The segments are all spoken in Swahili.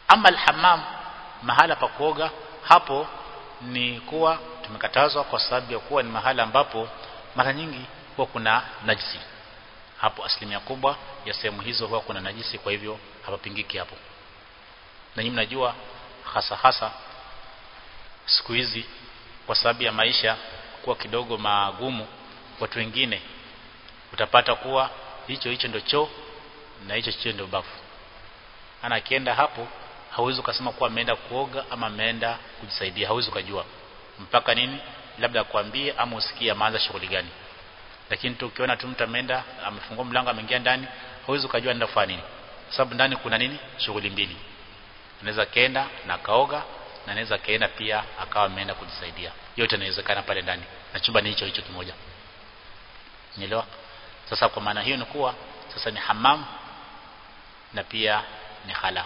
ama alhamam mahala pa kuoga hapo ni kuwa tumekatazwa kwa sababu ya kuwa ni mahala ambapo mara nyingi huwa kuna najisi hapo asilimia kubwa ya sehemu hizo huwa kuna najisi kwa hivyo hapapingiki hapo na nyinyi mnajua hasa hasa siku hizi kwa sababu ya maisha kuwa kidogo magumu watu wengine utapata kuwa hicho hicho ndio choo na hicho hicho ndio bafu ana akienda hapo hauwezi ukasema kuwa ameenda kuoga ama ameenda kujisaidia hauwezi ukajua mpaka nini labda kuambie ama usikie ameanza shughuli gani lakini tu ukiona tu mtu ameenda amefungua mlango ameingia ndani hauwezi ukajua anaenda kufanya nini sababu ndani kuna nini shughuli mbili anaweza kaenda na kaoga na anaweza kaenda pia akawa ameenda kujisaidia yote inawezekana pale ndani na chumba ni hicho hicho kimoja nielewa sasa kwa maana hiyo ni kuwa sasa ni hamam na pia ni hala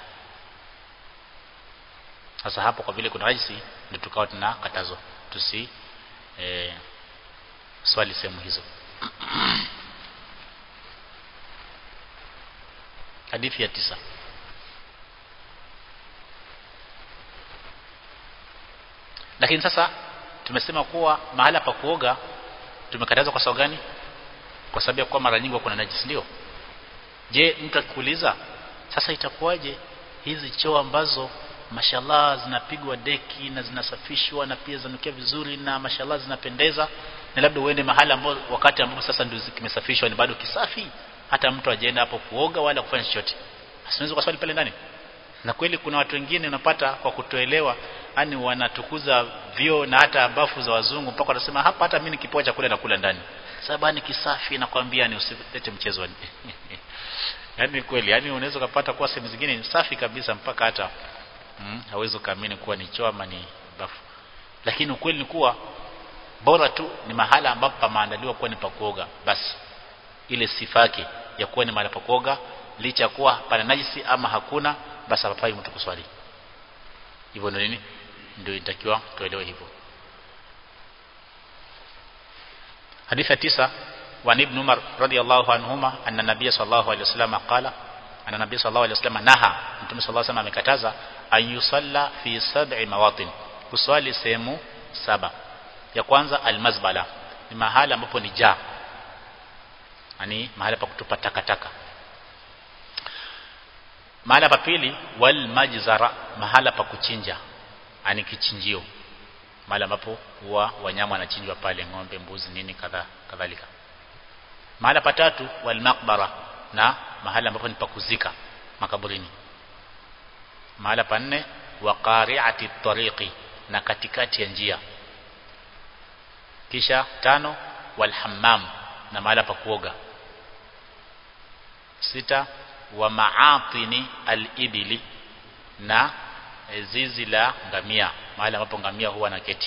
sasa hapo kwa vile kuna najisi ndio tukawa tunakatazwa tusi e, swali sehemu hizo hadithi ya tisa lakini sasa tumesema kuwa mahala pa kuoga tumekatazwa kwa sababu gani kwa sababu ya kuwa mara nyingi kuna najisi ndio je mtu akikuuliza sasa itakuwaje hizi choo ambazo mashallah zinapigwa deki na zinasafishwa na pia zanukia vizuri na mashallah zinapendeza na labda uende mahali ambapo wakati ambapo sasa ndio kimesafishwa ni bado kisafi hata mtu ajaenda hapo kuoga wala kufanya chochote asiwezi kuswali pale ndani na kweli kuna watu wengine unapata kwa kutoelewa yani wanatukuza vio na hata bafu za wazungu mpaka wanasema hapa hata mimi nikipoa chakula nakula ndani sababu ni kisafi nakwambia ni usilete mchezo yani kweli yani unaweza kupata kwa sehemu zingine ni safi kabisa mpaka hata mm, hawezi kuamini kuwa ni choo ama ni bafu lakini ukweli ni kuwa bora tu ni mahala ambapo pameandaliwa kuwa ni pa kuoga basi ile sifa yake ya kuwa ni mahali pa kuoga licha kuwa pana najisi ama hakuna basi hapafai mtu kuswali hivyo ndio nini ndio inatakiwa tuelewe hivyo hadithi ya tisa وعن ابن عمر رضي الله عنهما أن النبي صلى الله عليه وسلم قال أن النبي صلى الله عليه وسلم نهى Mtume صلى الله عليه وسلم amekataza an yusalla fi sab'i mawatin kuswali sehemu saba ya kwanza almazbala ni mahala ambapo ni jaa yani mahala pa kutupa takataka mahala pa pili wal majzara mahala pa kuchinja yani kichinjio mahala ambapo huwa wanyama wanachinjwa pale ng'ombe mbuzi nini kadha kadhalika mahala patatu wal maqbara na mahala ambapo ni pakuzika makaburini mahala pa nne wa qari'ati tariqi na katikati ya njia kisha tano wal hammam na mahala pa kuoga sita wa maatini al-ibili na zizi la ngamia mahali ambapo ngamia huwa na keti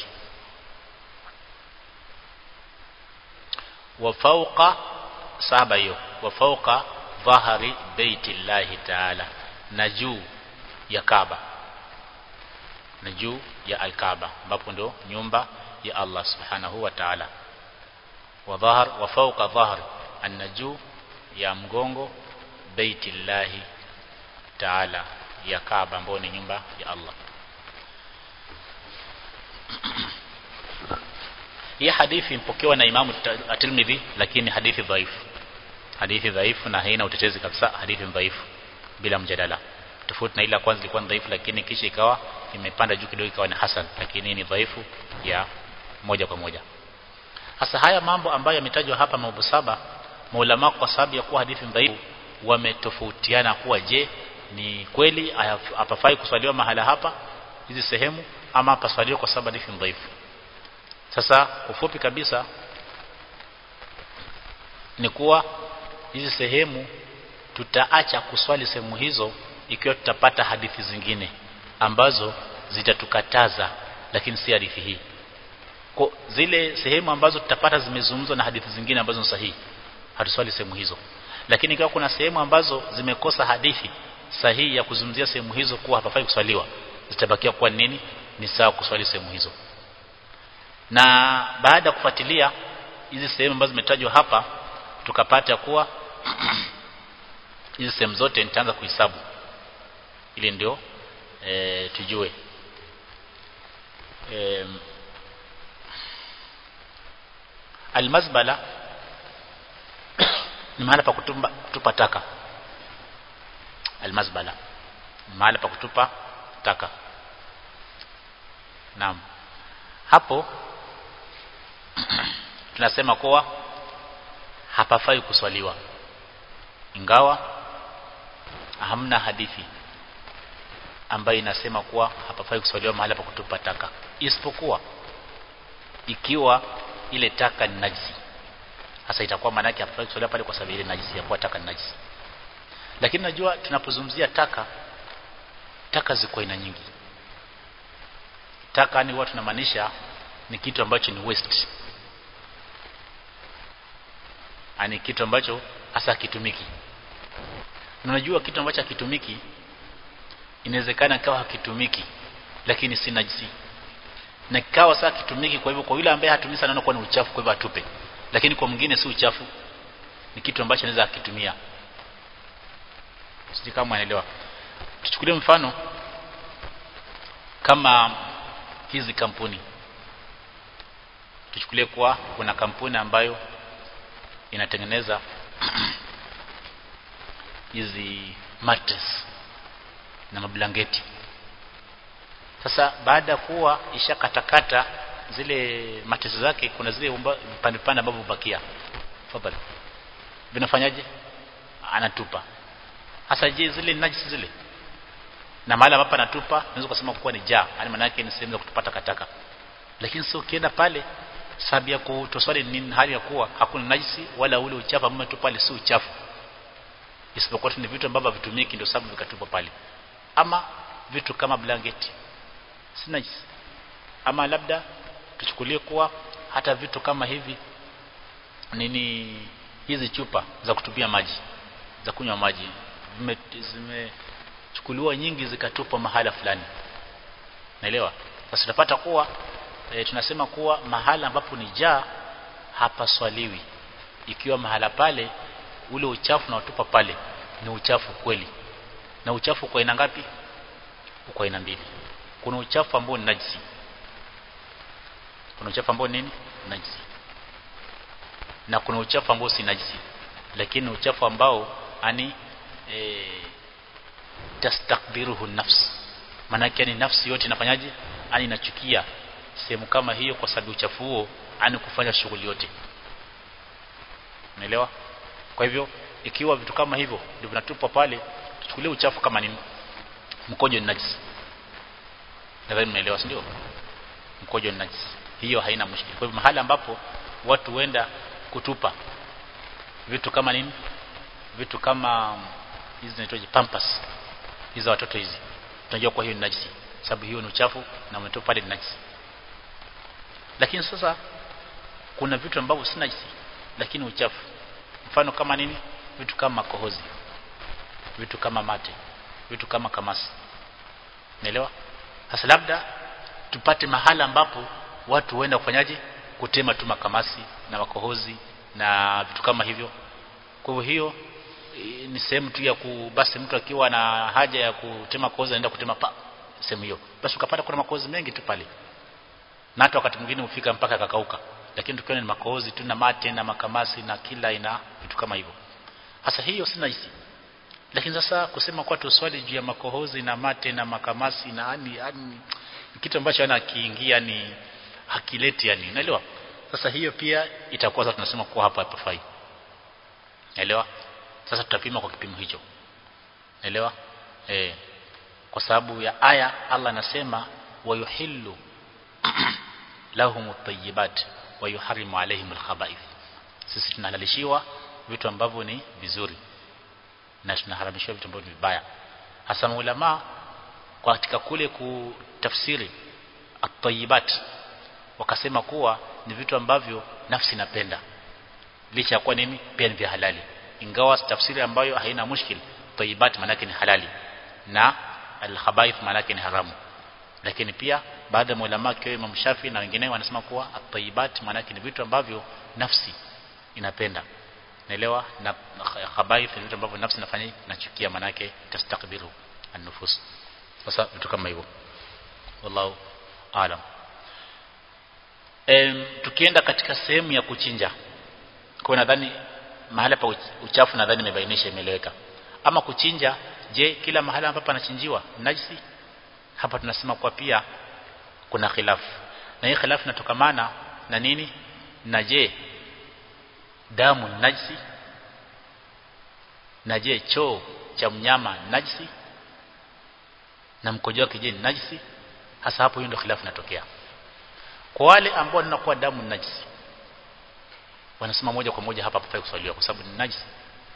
wa fauqa saba hiyo wa fauqa dhahari baiti llahi taala na juu ya Kaaba na juu ya al-Kaaba ambapo ndio nyumba ya Allah subhanahu wa ta'ala wa dhahar wa fauqa dhahr an-naju ya mgongo baiti llahi taala ya Kaaba ambayo ni nyumba ya Allah hii hadithi impokewa na Imamu At-Tirmidhi lakini hadithi dhaifu hadithi dhaifu na haina utetezi kabisa hadithi dhaifu bila mjadala tofauti na ile kwanza ilikuwa dhaifu lakini kisha ikawa imepanda juu kidogo ikawa ni hasan lakini ni dhaifu ya moja kwa moja hasa haya mambo ambayo yametajwa hapa mambo saba maulama kwa sababu ya kuwa hadithi dhaifu wametofautiana kuwa je ni kweli hapafai kuswaliwa mahala hapa hizi sehemu ama hapaswaliwa kwa sababu hadithi dhaifu sasa ufupi kabisa ni kuwa hizi sehemu tutaacha kuswali sehemu hizo ikiwa tutapata hadithi zingine ambazo zitatukataza lakini si hadithi hii kwa zile sehemu ambazo tutapata zimezungumzwa na hadithi zingine ambazo ni sahihi hatuswali sehemu hizo lakini ikiwa kuna sehemu ambazo zimekosa hadithi sahihi ya kuzungumzia sehemu hizo kuwa hapafai kuswaliwa zitabakia kuwa nini ni sawa kuswali sehemu hizo na baada ya kufuatilia hizi sehemu ambazo zimetajwa hapa tukapata kuwa hizi sehemu zote nitaanza kuhesabu ili ndio e, tujue e, almazbala ni mahala pa kutupa, kutupa taka almazbala ni mahala pa kutupa taka naam hapo tunasema kuwa hapafai kuswaliwa ingawa hamna hadithi ambayo inasema kuwa hapafai kuswaliwa mahala pa kutupa taka isipokuwa ikiwa ile taka ni najisi sasa itakuwa maana yake hapafai kuswaliwa pale kwa sababu ile najisi ya kuwa taka ni najisi lakini najua tunapozungumzia taka taka ziko aina nyingi taka ni watu tunamaanisha ni kitu ambacho ni waste ani kitu ambacho hasa hakitumiki unajua kitu ambacho hakitumiki inawezekana kawa hakitumiki lakini si najisi na kikawa sasa kitumiki kwa hivyo kwa yule ambaye hatumii sana anakuwa ni uchafu kwa hivyo atupe lakini kwa mwingine si uchafu ni kitu ambacho anaweza akitumia sisi kama unaelewa tuchukulie mfano kama hizi kampuni tuchukulie kuwa kuna kampuni ambayo inatengeneza hizi mattress na mablangeti sasa baada ya kuwa ishakatakata zile mattress zake kuna zile vipande vipande ambavyo hubakia fadhali vinafanyaje anatupa hasa je zile najisi zile na mahali ambapo anatupa unaweza kusema kuwa ni jaa yani maana yake ni sehemu za kutupa takataka lakini sio ukienda pale sababu ya kutoswali ni hali ya kuwa hakuna najisi wala ule uchafu ambao umetupa pale si uchafu isipokuwa ni vitu ambavyo vitumiki ndio sababu vikatupwa pale ama vitu kama blanketi si najisi ama labda tuchukulie kuwa hata vitu kama hivi nini hizi chupa za kutupia maji za kunywa maji zimechukuliwa nyingi zikatupwa mahala fulani naelewa sasa tutapata kuwa e, tunasema kuwa mahala ambapo ni jaa hapaswaliwi ikiwa mahala pale ule uchafu na utupa pale ni uchafu kweli na uchafu kwa aina ngapi kwa aina mbili kuna uchafu ambao ni najisi kuna uchafu ambao nini najisi na kuna uchafu ambao si najisi lakini uchafu ambao ani e, tastakbiruhu nafs maana yake ni nafsi yote inafanyaje ani inachukia sehemu kama hiyo kwa sababu uchafu huo ani kufanya shughuli yote unaelewa kwa hivyo ikiwa vitu kama hivyo ndio vinatupwa pale tuchukulie uchafu kama ni mkojo ni najisi nadhani mnaelewa si ndio mkojo ni najisi hiyo haina mushkili kwa hivyo mahali ambapo watu huenda kutupa vitu kama nini vitu kama hizi zinaitwaje pampers hizo watoto hizi tunajua kwa hiyo ni najisi sababu hiyo ni uchafu na umetoka pale ni najisi lakini sasa kuna vitu ambavyo si najisi lakini uchafu mfano kama nini vitu kama kohozi vitu kama mate vitu kama kamasi naelewa sasa labda tupate mahala ambapo watu huenda kufanyaje kutema tu makamasi na makohozi na vitu kama hivyo kwa hivyo hiyo ni sehemu tu ya ku basi mtu akiwa na haja ya kutema kohozi anaenda kutema pa sehemu hiyo basi ukapata kuna makohozi mengi tu pale na hata wakati mwingine hufika mpaka kakauka lakini tukiona ni makohozi tu na mate na makamasi na kila ina vitu kama hivyo hasa hiyo si najisi lakini sasa kusema kwa tuswali juu ya makohozi na mate na makamasi na ani, ani kitu ambacho ana kiingia ni hakileti yani unaelewa sasa hiyo pia itakuwa sasa tunasema kuwa hapa hapafai naelewa sasa tutapima kwa kipimo hicho naelewa eh kwa sababu ya aya Allah anasema wayuhillu lahum at-tayyibat wa yuharrimu alaihim al-khaba'ith sisi tunahalalishiwa vitu ambavyo ni vizuri na tunaharamishiwa vitu ambavyo ni vibaya hasa maulama kwa katika kule kutafsiri at-tayyibat wakasema kuwa ni vitu ambavyo nafsi inapenda licha ya kuwa nini pia ni vya halali ingawa tafsiri ambayo haina mushkil tayyibat maana ni halali na al-khaba'ith maana ni haramu lakini pia baada ya ulama kwa Imam Shafi na wengineo wanasema kuwa at-tayyibat maana ni vitu ambavyo nafsi inapenda naelewa na khabaith ni vitu ambavyo nafsi inafanya inachukia maana yake tastakbiru an-nufus sasa vitu vitu kama hivyo wallahu alam em tukienda katika sehemu ya kuchinja kwa nadhani mahala pa uchafu nadhani imebainisha imeeleweka ama kuchinja je kila mahala ambapo anachinjiwa najisi hapa tunasema kwa pia kuna khilafu na hii khilafu inatokamana na nini na je damu ni najisi na je choo cha mnyama najisi na mkojo wake je ni najisi hasa hapo hiyo ndio khilafu inatokea kwa wale ambao wanakuwa damu ni najisi wanasema moja kwa moja hapa hapafai kuswaliwa kwa sababu ni najisi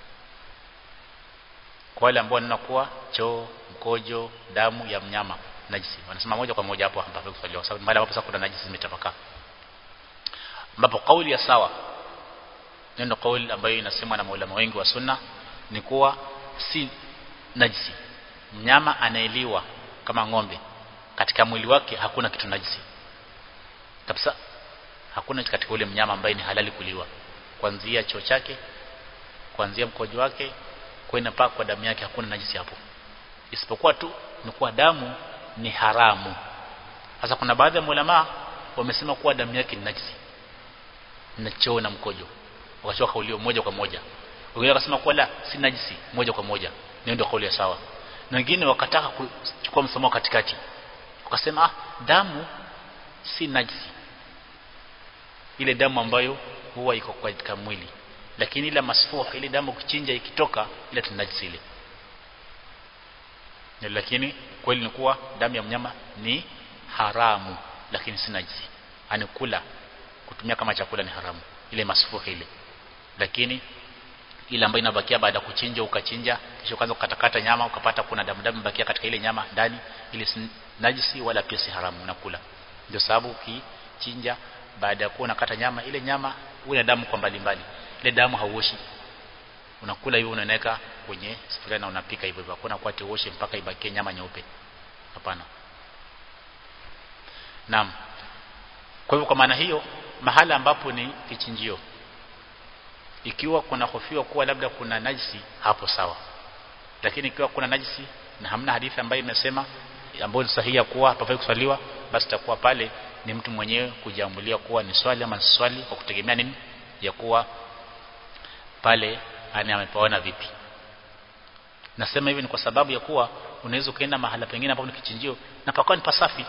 kwa wale ambao wanakuwa choo mkojo damu ya mnyama najisi wanasema moja kwa moja hapo hapafai kuswaliwa kwa sababu mahali ambapo sasa kuna najisi zimetapakaa ambapo kauli ya sawa neno kauli ambayo inasemwa na maulama wengi wa sunna ni kuwa si najisi mnyama anaeliwa kama ng'ombe katika mwili wake hakuna kitu najisi kabisa hakuna katika ule mnyama ambaye ni halali kuliwa kuanzia choo chake kuanzia mkojo wake kwenda mpaka kwa damu yake hakuna najisi hapo isipokuwa tu ni kuwa damu ni haramu sasa kuna baadhi ya ulama wamesema kuwa damu yake ni najisi na choo na mkojo wakachua kaulio moja kwa moja wengine wakasema kuwa la si najisi moja kwa moja ndio ndio kauli ya sawa na wengine wakataka kuchukua msimamo katikati wakasema ah damu si najisi ile damu ambayo huwa iko katika mwili lakini ile masfuh ile damu kuchinja ikitoka ile tunajisi ile lakini kweli ni kuwa damu ya mnyama ni haramu lakini si najisi ani kula kutumia kama chakula ni haramu ile masfuh ile lakini ile ambayo inabakia baada ya kuchinja ukachinja kisha ukaanza kukatakata nyama ukapata kuna damu damu bakia katika ile nyama ndani ile si najisi wala pia si haramu unakula ndio sababu ukichinja baada ya kuwa unakata nyama ile nyama una damu kwa mbali mbali ile damu hauoshi unakula hivyo unaweka kwenye sufuria na unapika hivyo hivyo hakuna kwa uoshe mpaka ibakie nyama nyeupe hapana naam kwa hivyo kwa maana hiyo mahala ambapo ni kichinjio ikiwa kuna hofiwa kuwa labda kuna najisi hapo sawa lakini ikiwa kuna najisi na hamna hadithi ambayo imesema ambayo ni sahihi ya kuwa hapafai kuswaliwa basi takuwa pale ni mtu mwenyewe kujiamulia kuwa ni swali ama si swali kwa kutegemea nini ya kuwa pale ani amepaona vipi nasema hivi ni kwa sababu ya kuwa unaweza ukaenda mahala pengine ambapo ni kichinjio na pakawa ni pasafi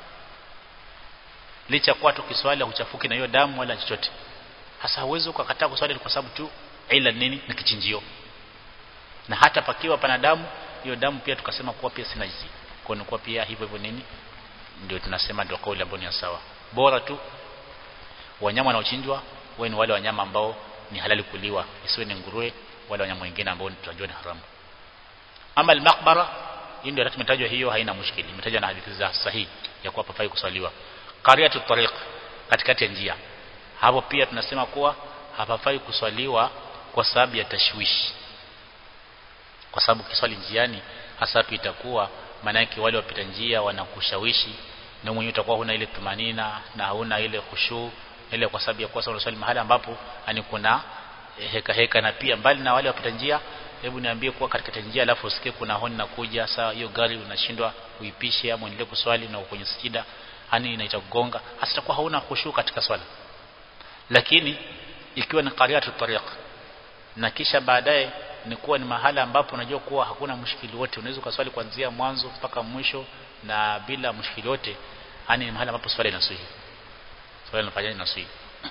licha kwa tu kiswali huchafuki na hiyo damu wala chochote hasa huwezi ukakataa kuswali kwa sababu tu ila nini ni kichinjio na hata pakiwa pana damu hiyo damu pia tukasema kuwa pia si najisi kwa ni kuwa pia hivyo hivyo nini ndio tunasema ndio kauli ambayo ni sawa bora tu wanyama wanaochinjwa wao ni wale wanyama ambao ni halali kuliwa isiwe ni nguruwe wale wanyama wengine ambao tunajua ni haramu ama al-maqbara hii ndio tumetajwa hiyo haina mushkili imetajwa na hadithi za sahihi ya kuwa pafai kuswaliwa qariatu tariq katikati ya njia hapo pia tunasema kuwa hapafai kuswaliwa kwa sababu ya tashwishi kwa sababu kiswali njiani hasa hapo itakuwa maana yake wale wapita njia wanakushawishi na mwenyewe utakuwa huna ile tumanina na hauna ile khushu ile kwa sababu ya kuwa unaswali mahali ambapo ani kuna heka heka na pia mbali na wale wapita njia hebu niambie kuwa katika njia alafu usikie kuna honi na kuja saa hiyo gari unashindwa uipishe ama uendelee kuswali na kwenye sijida hani inaita kugonga hasa itakuwa hauna khushu katika swala lakini ikiwa ni qariatu tariq na kisha baadaye ni kuwa ni mahala ambapo unajua kuwa hakuna mshikili wote unaweza kuswali kuanzia mwanzo mpaka mwisho na bila mshikili wote yani ni mahala ambapo swala inaswihi swala inafanya inaswihi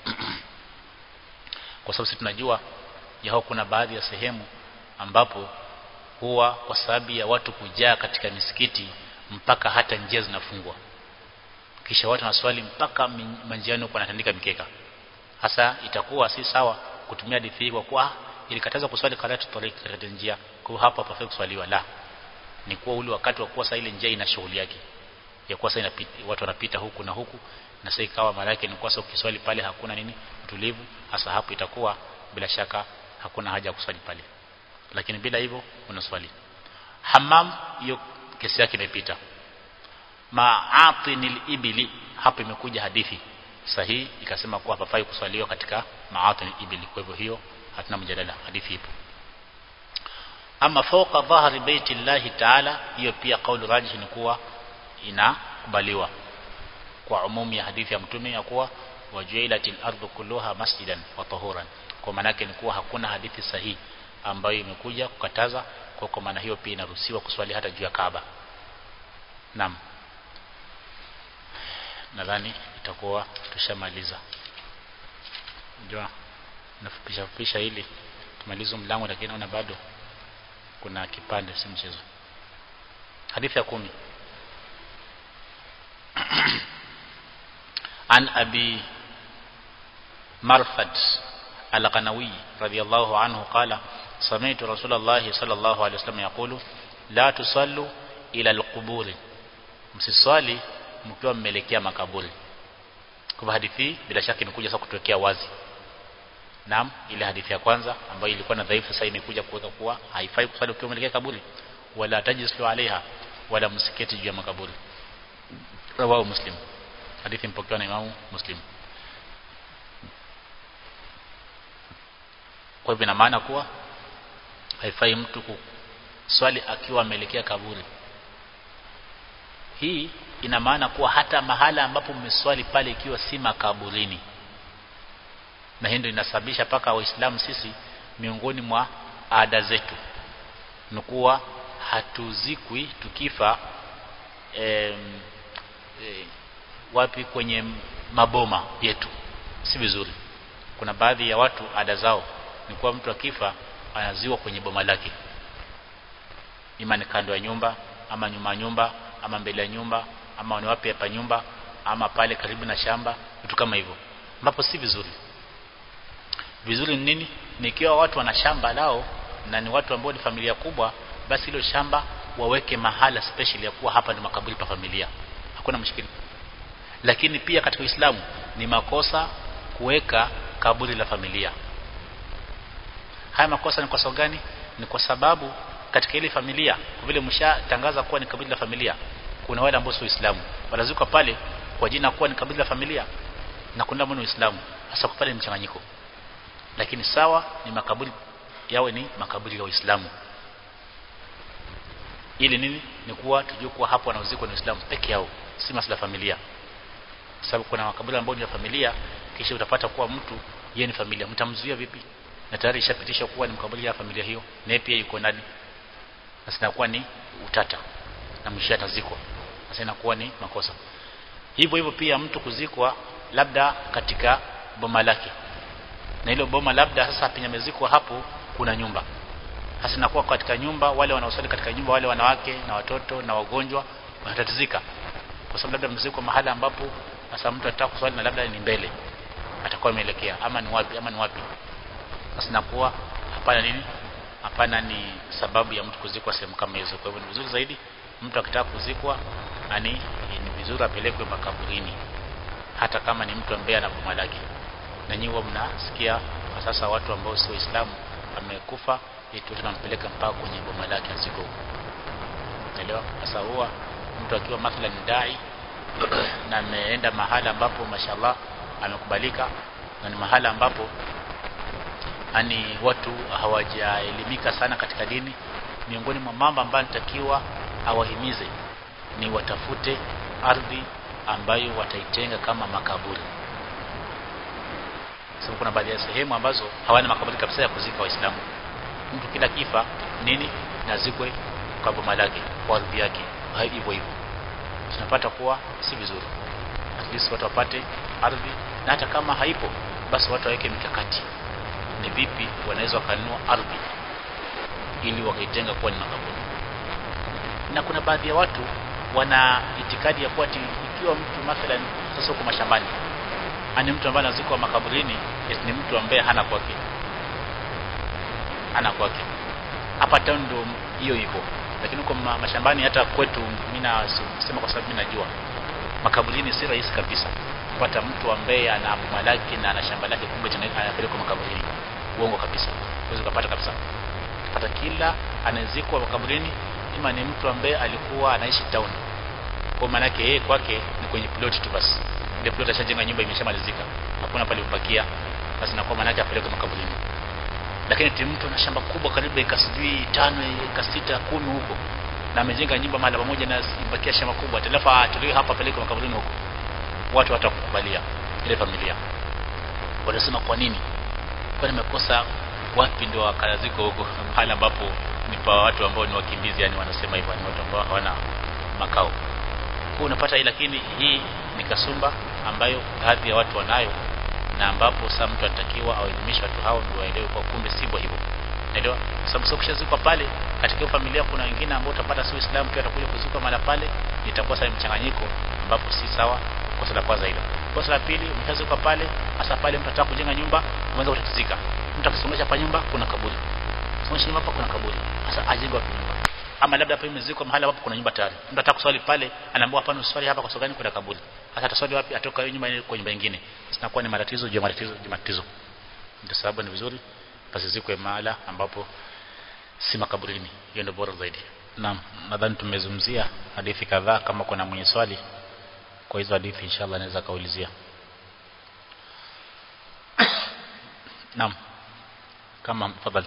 kwa sababu sisi tunajua yao kuna baadhi ya sehemu ambapo huwa kwa sababu ya watu kujaa katika misikiti mpaka hata njia zinafungwa kisha watu wanaswali mpaka manjiani huko wanatandika mikeka hasa itakuwa si sawa kutumia hadithi hii kwa kuwa ilikataza kuswali karatu tariq katika njia kwa hapo hapafai kuswaliwa la ni kuwa ule wakati wa kuwa saa ile njia ina shughuli yake ya kuwa saa inapita watu wanapita huku na huku na sasa ikawa maana yake ni kwa sababu ukiswali pale hakuna nini utulivu hasa hapo itakuwa bila shaka hakuna haja ya kuswali pale lakini bila hivyo unaswali hammam hiyo kesi yake imepita ma'atinil ibili hapo imekuja hadithi sahihi ikasema kuwa hapafai kuswaliwa katika ma'atinil ibili kwa hivyo hiyo hatuna mjadala hadithi ipo ama fawqa dhahri baiti llahi taala hiyo pia kauli rajih ni kuwa inakubaliwa kwa umumi ya hadithi ya mtume ya kuwa wajuilatil ardu kulluha masjidan wa tahuran kwa maana yake ni kuwa hakuna hadithi sahihi ambayo imekuja kukataza kwa kwa maana hiyo pia inaruhusiwa kuswali hata juu ya Kaaba naam nadhani itakuwa tushamaliza unajua nafupisha fupisha ili tumalize mlango lakini naona bado kuna kipande si mchezo hadithi ya kumi عن أبي مرفد القنوي رضي الله عنه قال سمعت رسول الله صلى الله عليه وسلم يقول لا تصلوا إلى القبور msiswali mkiwa mmeelekea makaburi kwa hadithi bila shaka imekuja sasa kutuwekea wazi naam ile hadithi ya kwanza ambayo ilikuwa na dhaifu sasa imekuja kuweka kuwa haifai kuswali ukiwa umeelekea kaburi wala tajlisu alaiha wala msiketi juu ya makaburi rawahu muslim hadithi mpokewa na imamu muslim kwa hivyo ina maana kuwa haifai mtu kuswali akiwa ameelekea kaburi hii ina maana kuwa hata mahala ambapo mmeswali pale ikiwa si makaburini na hii ndio inasababisha paka waislamu sisi miongoni mwa ada zetu ni kuwa hatuzikwi tukifa em, e, wapi kwenye maboma yetu si vizuri kuna baadhi ya watu ada zao ni kuwa mtu akifa anaziwa kwenye boma lake ima ni kando ya nyumba ama nyuma ya nyumba ama mbele ya nyumba ama ni wapi hapa nyumba ama pale karibu na shamba vitu kama hivyo ambapo si vizuri vizuri ni nini nikiwa watu wana shamba lao na ni watu ambao ni familia kubwa basi hilo shamba waweke mahala special ya kuwa hapa ni makaburi pa familia hakuna mshikili lakini pia katika Uislamu ni makosa kuweka kaburi la familia haya makosa ni kwa sababu gani ni kwa sababu katika ile familia kwa vile mshatangaza kuwa ni kaburi la familia kuna wale ambao sio Uislamu wanazuka pale kwa jina kuwa ni kaburi la familia na kuna ambao ni Uislamu hasa kwa pale mchanganyiko lakini sawa ni makaburi yawe ni makaburi ya Uislamu ili nini ni kuwa tujue kuwa hapo wanaozikwa ni Uislamu peke yao si masala familia sababu kuna makaburi ambayo ni ya familia kisha utapata kuwa mtu yeye ni familia mtamzuia vipi na tayari ishapitisha kuwa ni makaburi ya familia hiyo naye pia yuko ndani na sinakuwa ni utata na mwisho atazikwa sasa inakuwa ni makosa hivyo hivyo pia mtu kuzikwa labda katika boma lake na hilo boma labda sasa penye amezikwa hapo kuna nyumba hasa inakuwa katika nyumba wale wanaosali katika nyumba wale wanawake na watoto na wagonjwa wanatatizika kwa sababu labda mziko mahala ambapo sasa mtu atataka kuswali na labda ni mbele atakuwa ameelekea ama ni wapi ama ni wapi sasa inakuwa hapana nini hapana ni sababu ya mtu kuzikwa sehemu kama hizo kwa hivyo ni vizuri zaidi mtu akitaka kuzikwa ani ni vizuri apelekwe makaburini hata kama ni mtu ambaye ana boma lake na nyinyi mnasikia kwa sasa watu ambao sio waislamu amekufa eti tunampeleka mpaka kwenye boma lake aziko unaelewa sasa huwa mtu akiwa mathalan dai na ameenda mahala ambapo mashallah amekubalika na ni mahala ambapo ani watu hawajaelimika sana katika dini miongoni mwa mambo ambayo nitakiwa awahimize ni watafute ardhi ambayo wataitenga kama makaburi sababu kuna baadhi ya sehemu ambazo hawana makaburi kabisa ya kuzika waislamu mtu kila kifa nini nazikwe kwa boma lake kwa ardhi yake hivyo hivyo tunapata kuwa si vizuri at least watu wapate ardhi na hata kama haipo basi watu waweke mikakati ni vipi wanaweza wakanunua ardhi ili wakaitenga kuwa ni makaburi na kuna baadhi ya watu wana itikadi ya kuwa ikiwa mtu mathalan sasa huko mashambani ani mtu ambaye anazikwa makaburini ni mtu ambaye hana kwake hana kwake hapa town ndo hiyo iko lakini huko mashambani hata kwetu mimi nasema kwa sababu mimi najua makaburini si rahisi kabisa kupata mtu ambaye ana boma lake na ana shamba lake kumbe anapelekwa makaburini uongo kabisa huwezi kupata kabisa pata kila anazikwa makaburini ima ni mtu ambaye alikuwa anaishi town kwa maana yake yeye kwake ni kwenye plot tu basi ile plot ashajenga nyumba imeshamalizika hakuna pale kupakia basi na kwa maana yake apelekwe makaburini lakini ti mtu ana shamba kubwa karibu eka sijui tano eka sita kumi huko na amejenga nyumba mahali pamoja na ibakia shamba kubwa alafu atolewe hapa peleke makaburini huko watu watakukubalia ile familia wanasema kwa nini kwa nimekosa wapi ndio wakalaziko huko mahali ambapo ni pa watu ambao ni wakimbizi yani wanasema hivyo ni watu ambao hawana makao kwa unapata hii lakini hii ni kasumba ambayo baadhi ya watu wanayo na ambapo sasa mtu anatakiwa awaelimishe watu hao ndio waelewe kwa kumbe sivyo hivyo Unaelewa? Sababu sio kushazikwa pale katika familia kuna wengine ambao utapata si Uislamu pia atakuja kuzikwa mara pale itakuwa sasa mchanganyiko ambapo si sawa kosa la kwanza hilo. Kosa la pili mtazikwa pale hasa pale mtu anataka kujenga nyumba mwanzo utatizika. Mtu akisongesha pa nyumba kuna kaburi. Songesha nyumba hapa kuna kaburi. Sasa ajenge wapi nyumba? Ama labda hapa imezikwa mahali ambapo kuna nyumba tayari. Mtu anataka kuswali pale anaambiwa hapana uswali hapa kwa sababu gani kuna kaburi. Sasa ataswali wapi atoka hiyo nyumba ile kwa nyumba nyingine. Sinakuwa ni matatizo juu ya matatizo juu matatizo. Ndio sababu ni vizuri pasizikwe mahala ambapo si makaburini hiyo ndio bora zaidi naam nadhani tumezungumzia hadithi kadhaa kama kuna mwenye swali kwa hizo hadithi inshallah anaweza kaulizia naam kama tafadhali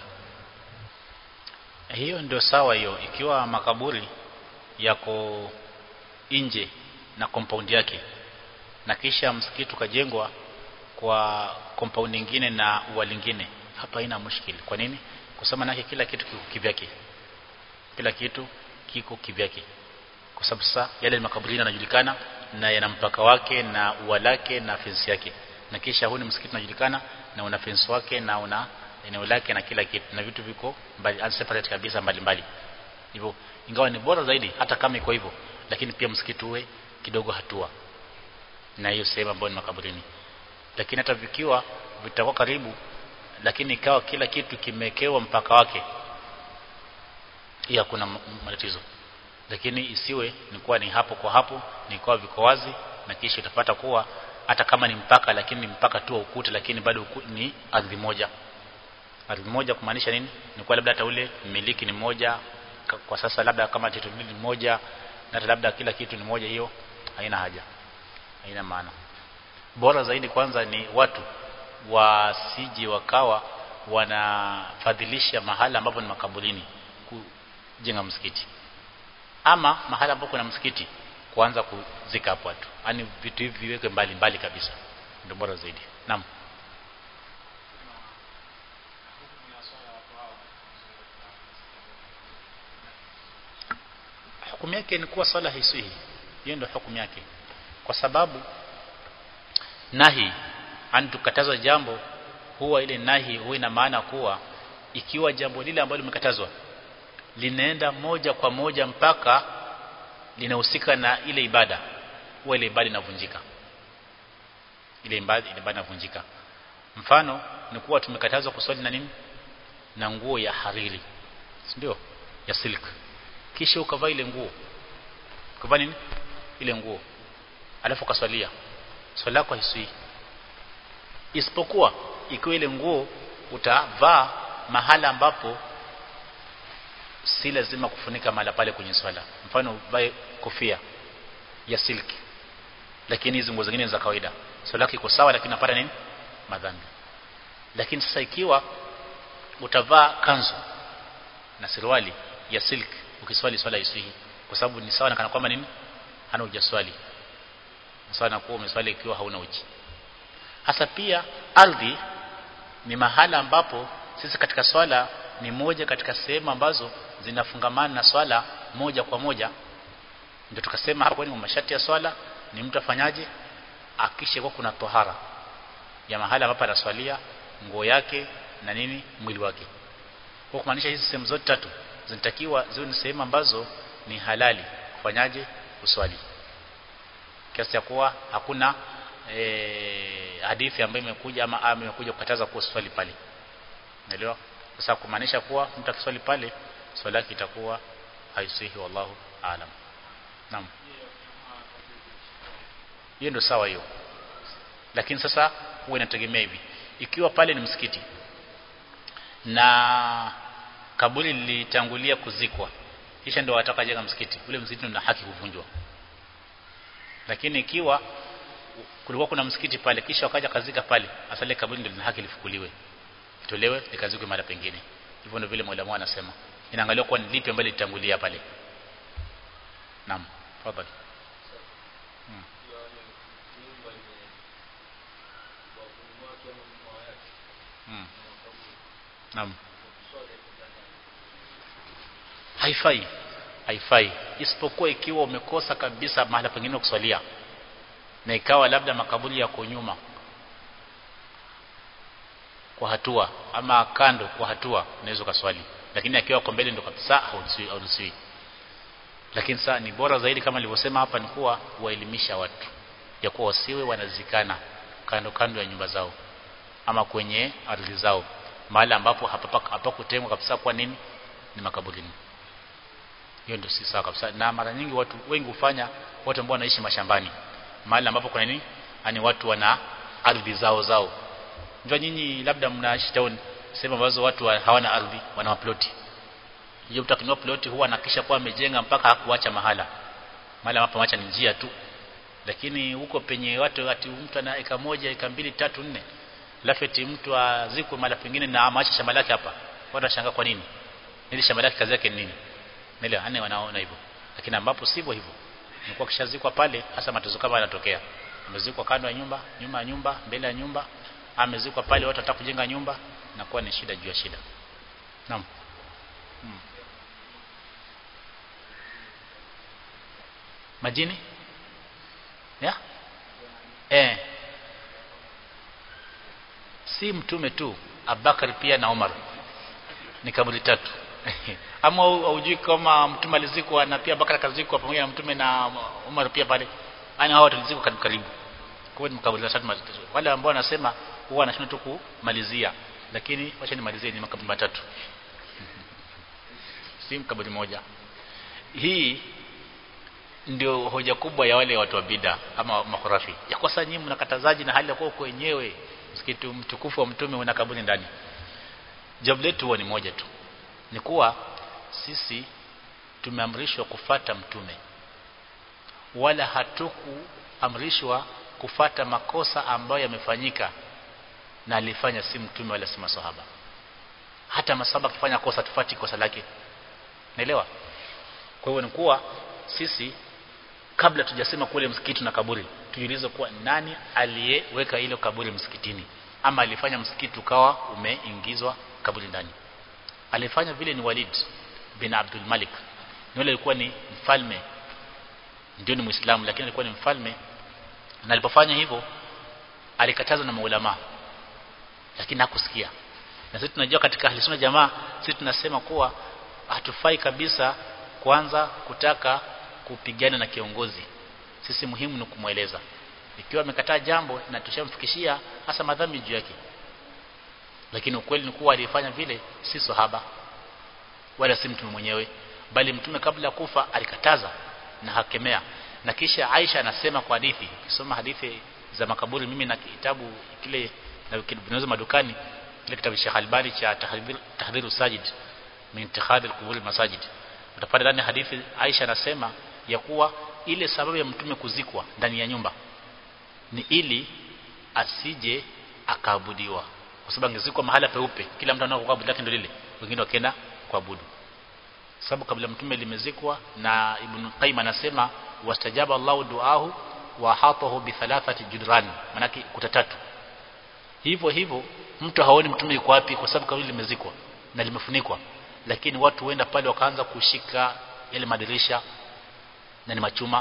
hiyo ndio sawa hiyo ikiwa makaburi yako nje na compound yake na kisha msikiti ukajengwa kwa compound nyingine na ua lingine hapa haina mushkili kwa nini kwa sababu nake kila kitu kiko kivyake kila kitu kiko kivyake kwa sababu sasa yale makaburini yanajulikana na yana mpaka wake na ua lake na fence yake na kisha huu ni msikiti unajulikana na una fence wake na una eneo lake na kila kitu na vitu viko mbali separate kabisa mbali mbali hivyo ingawa ni bora zaidi hata kama iko hivyo lakini pia msikiti uwe kidogo hatua na hiyo sehemu ambayo ni makaburini lakini hata vikiwa vitakuwa karibu lakini ikawa kila kitu kimekewa mpaka wake hii hakuna matatizo lakini isiwe ni kuwa ni hapo kwa hapo ni kwa viko wazi na kisha utapata kuwa hata kama ni mpaka lakini ni mpaka tu wa ukuta lakini bado uku, ni ardhi moja ardhi moja kumaanisha nini ni kwa labda hata ule mmiliki ni mmoja kwa sasa labda kama title ni moja na hata labda kila kitu ni moja hiyo haina haja haina maana bora zaidi kwanza ni watu wasije wakawa wanafadhilisha mahala ambapo ni makaburini kujenga msikiti ama mahala ambapo kuna msikiti kuanza kuzika hapo watu yani vitu hivi viweke mbali mbali kabisa ndio bora zaidi naam hukumu yake ni kuwa swala haisihi hiyo ndio hukumu yake kwa sababu nahi ani tukatazwa jambo huwa ile nahi huwa ina maana kuwa ikiwa jambo lile ambalo limekatazwa linaenda moja kwa moja mpaka linahusika na ile ibada huwa ile ibada inavunjika ile ibada ile ibada inavunjika mfano ni kuwa tumekatazwa kuswali na nini na nguo ya hariri ndio ya silk kisha ukavaa ile nguo ukavaa nini ile nguo alafu ukaswalia swala yako haisui isipokuwa ikiwa ile nguo utavaa mahala ambapo si lazima kufunika mahala pale kwenye swala mfano uvae kofia ya silki lakini hizo nguo zingine za kawaida swala yako iko sawa lakini unapata nini madhambi lakini sasa ikiwa utavaa kanzu na suruali ya silk ukiswali swala isihi kwa sababu ni sawa na kana kwamba nini hana hujaswali sawa na kuwa umeswali ikiwa hauna uchi hasa pia ardhi ni mahala ambapo sisi katika swala ni moja katika sehemu ambazo zinafungamana na swala moja kwa moja ndio tukasema hapo ni masharti ya swala ni mtu afanyaje akishe kwa kuna tohara ya mahala ambapo anaswalia nguo yake na nini mwili wake kwa kumaanisha hizi sehemu zote tatu zinatakiwa ziwe ni sehemu ambazo ni halali kufanyaje uswali kiasi cha kuwa hakuna e, hadithi ambayo imekuja ama ama imekuja kukataza kuwa swali pale unaelewa sasa kumaanisha kuwa mtu akiswali pale swali yake itakuwa haisihi wallahu aalam naam hiyo ndio sawa hiyo lakini sasa huwa inategemea hivi ikiwa pale ni msikiti na kaburi lilitangulia kuzikwa kisha ndio wataka jenga msikiti ule msikiti una haki kuvunjwa lakini ikiwa kulikuwa kuna msikiti pale kisha wakaja kazika pale asale kaburi ndio lina haki lifukuliwe itolewe likazikwe mara pengine hivyo ndio vile mwalimu anasema inaangaliwa kwa ni lipi ambalo litangulia pale naam tafadhali hmm. hmm. naam haifai haifai isipokuwa ikiwa umekosa kabisa mahala pengine kuswalia na ikawa labda makaburi yako nyuma kwa hatua ama kando kwa hatua unaweza ukaswali lakini akiwa kwa mbele ndo kabisa hauruhusiwi lakini sasa ni bora zaidi kama nilivyosema hapa ni kuwa kuwaelimisha watu ya kuwa wasiwe wanazikana kando kando ya nyumba zao ama kwenye ardhi zao mahali ambapo hapakutengwa kabisa kwa nini ni makaburini hiyo ndio si sawa kabisa na mara nyingi watu wengi hufanya watu ambao wanaishi mashambani mahali ambapo kuna nini yani watu wana ardhi zao zao njoo nyinyi labda mnaishi town sehemu ambazo watu wa, hawana ardhi wana maploti hiyo mtu akinua ploti huwa anakisha kuwa amejenga mpaka hakuacha mahala mahali ambapo ameacha ni njia tu lakini huko penye watu ati mtu ana eka moja eka mbili tatu nne lafeti mtu azikwe mahali pengine na amaacha shamba lake hapa watu washangaa kwa nini ili shamba lake kazi yake ni nini nile ane wanaona hivyo lakini ambapo sivyo hivyo nilikuwa kishazikwa pale hasa matezo kama yanatokea amezikwa kando ya nyumba nyuma ya nyumba mbele ya nyumba amezikwa pale watu wataka kujenga nyumba na kuwa ni shida juu ya shida naam hmm. majini ya eh si mtume tu Abubakar pia na Umar ni kaburi tatu ama haujui kama mtume alizikwa na pia Abubakar kazikwa pamoja na mtume na Umar pia pale yani hao walizikwa karibu karibu kwa hiyo makaburi tatu wale ambao wanasema huwa wanashinda tu kumalizia lakini wacha nimalizie ni makaburi matatu si kaburi moja hii ndio hoja kubwa ya wale watu wa bida ama makhurafi ya kwa sasa nyinyi mnakatazaji na hali ya kuwa wenyewe msikiti mtukufu wa mtume una kaburi ndani jawabu letu huwa ni moja tu ni kuwa sisi tumeamrishwa kufata mtume wala hatukuamrishwa kufata makosa ambayo yamefanyika na alifanya si mtume wala si masahaba hata masahaba kufanya kosa tufati kosa lake naelewa kwa hivyo ni kuwa sisi kabla tujasema kule msikiti na kaburi tujiulize kuwa nani aliyeweka ile kaburi msikitini ama alifanya msikiti ukawa umeingizwa kaburi ndani alifanya vile ni Walid bin Abdul Malik ni yule alikuwa ni mfalme ndio ni muislamu lakini alikuwa ni mfalme na alipofanya hivyo alikatazwa na maulama lakini hakusikia na sisi tunajua katika ahli sunna jamaa sisi tunasema kuwa hatufai kabisa kwanza kutaka kupigana na kiongozi sisi muhimu ni kumweleza ikiwa amekataa jambo na tushamfikishia hasa madhambi juu yake lakini ukweli ni kuwa alifanya vile si sahaba wala si mtume mwenyewe bali mtume kabla kufa alikataza na hakemea na kisha Aisha anasema kwa hadithi ukisoma hadithi za makaburi mimi na kitabu kile na vinaweza madukani kile kitabu cha Albani cha tahdhir tahdhiru sajid min ittikhadhi al masajid utapata ndani hadithi Aisha anasema ya kuwa ile sababu ya mtume kuzikwa ndani ya nyumba ni ili asije akaabudiwa kwa sababu angezikwa mahala peupe kila mtu anaokuwa abudu lake ndio lile wengine wakaenda kuabudu sababu kabla mtume limezikwa na ibn Qayyim anasema wastajaba Allahu duahu wa hatahu bi thalathati judran manaki kuta tatu hivyo hivyo mtu haoni mtume yuko wapi kwa sababu kabla limezikwa na limefunikwa lakini watu huenda pale wakaanza kushika yale madirisha na ni machuma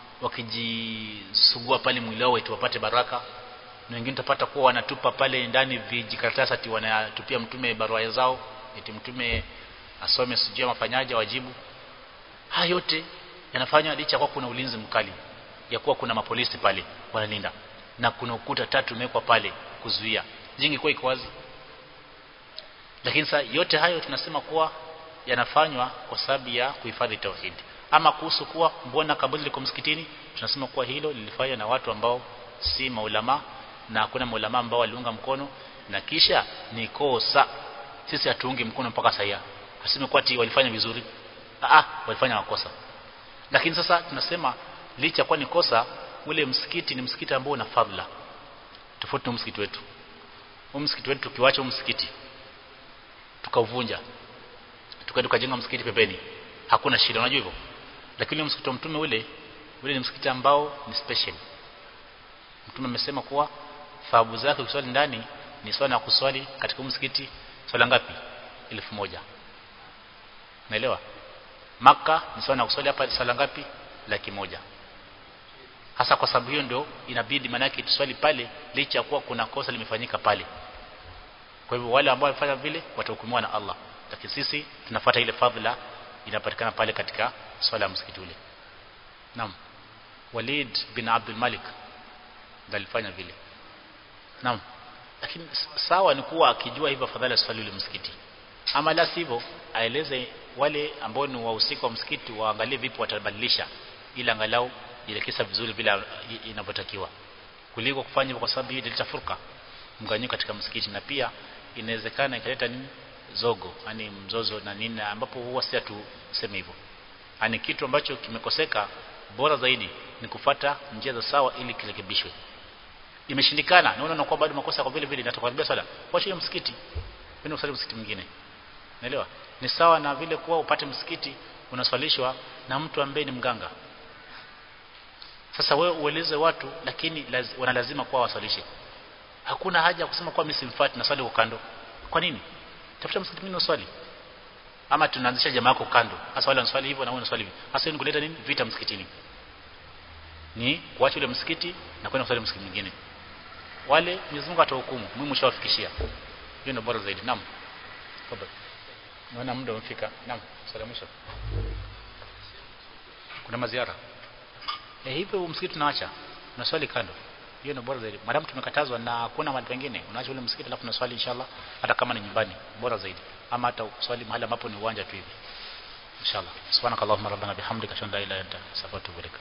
wakijisugua pale mwili wao eti wapate baraka na wengine utapata kuwa wanatupa pale ndani vijikaratasi ati wanatupia mtume barua zao eti mtume asome sijui mafanyaje wajibu haya yote yanafanywa licha kwa kuna ulinzi mkali ya kuwa kuna mapolisi pale wanalinda na kuna ukuta tatu umewekwa pale kuzuia jingi kwa iko wazi lakini sasa yote hayo tunasema kuwa yanafanywa kwa sababu ya kuhifadhi tauhid ama kuhusu kuwa mbona kaburi liko msikitini tunasema kuwa hilo lilifanywa na watu ambao si maulama na hakuna maulama ambao waliunga mkono na kisha ni kosa sisi hatuungi mkono mpaka sasa aseme kwa ati walifanya vizuri ah walifanya makosa lakini sasa tunasema licha kwa ni kosa ule msikiti ni msikiti ambao una fadhila tofauti na msikiti wetu huu msikiti wetu tukiwacha msikiti tukauvunja tukaenda tukajenga msikiti pembeni hakuna shida unajua hivyo lakini msikiti wa mtume ule ule ni msikiti ambao ni special mtume amesema kuwa thawabu zake ukiswali ndani ni swala ya kuswali katika msikiti swala ngapi elfu moja naelewa maka ni swala ya kuswali hapa swala ngapi laki moja hasa kwa sababu hiyo ndio inabidi manake tuswali pale licha ya kuwa kuna kosa limefanyika pale kwa hivyo wale ambao wamefanya vile watahukumiwa na Allah lakini sisi tunafuata ile fadhila inapatikana pale katika swala ya msikiti ule naam Walid bin Abdul Malik alifanya vile naam lakini sawa ni kuwa akijua hivyo afadhali aswali ule msikiti ama la sivyo aeleze wale ambao ni wahusika wa msikiti waangalie vipi watabadilisha ili angalau ile kisa vizuri vile inavyotakiwa kuliko kufanya hivyo kwa sababu hii italeta furka mgawanyiko katika msikiti na pia inawezekana ikaleta nini zogo yani mzozo na nini ambapo huwa si tuseme hivyo ani kitu ambacho kimekoseka bora zaidi ni kufata njia za sawa ili kirekebishwe imeshindikana naona unakuwa bado makosa kwa vile vile inatokaribia swala wacha hiyo msikiti kwenda usali msikiti mwingine naelewa ni sawa na vile kuwa upate msikiti unaswalishwa na mtu ambaye ni mganga sasa wewe ueleze watu lakini laz, wanalazima kuwa waswalishe hakuna haja ya kusema kwa mimi simfuati na swali kwa kando kwa nini tafuta msikiti mwingine uswali ama tunaanzisha jamaa yako kando hasa wale wanaswali hivyo na wewe unaswali hivyo hasa ni kuleta nini vita msikitini ni kuacha ule msikiti na kwenda kuswali msikiti mwingine wale Mwenyezi Mungu atahukumu mimi mshawafikishia hiyo ndio bora zaidi naam tafadhali naona muda umefika naam swali mwisho kuna maziara eh hivyo msikiti tunaacha tunaswali kando hiyo ndio bora zaidi madamu tumekatazwa na hakuna mahali pengine unaacha ule msikiti alafu unaswali inshallah hata kama ni nyumbani bora zaidi ama hata uswali mahali ambapo ni uwanja tu hivi inshallah subhanakallahumma rabbana bihamdika ashhadu an la ilaha illa anta astaghfiruka wa atubu ilaik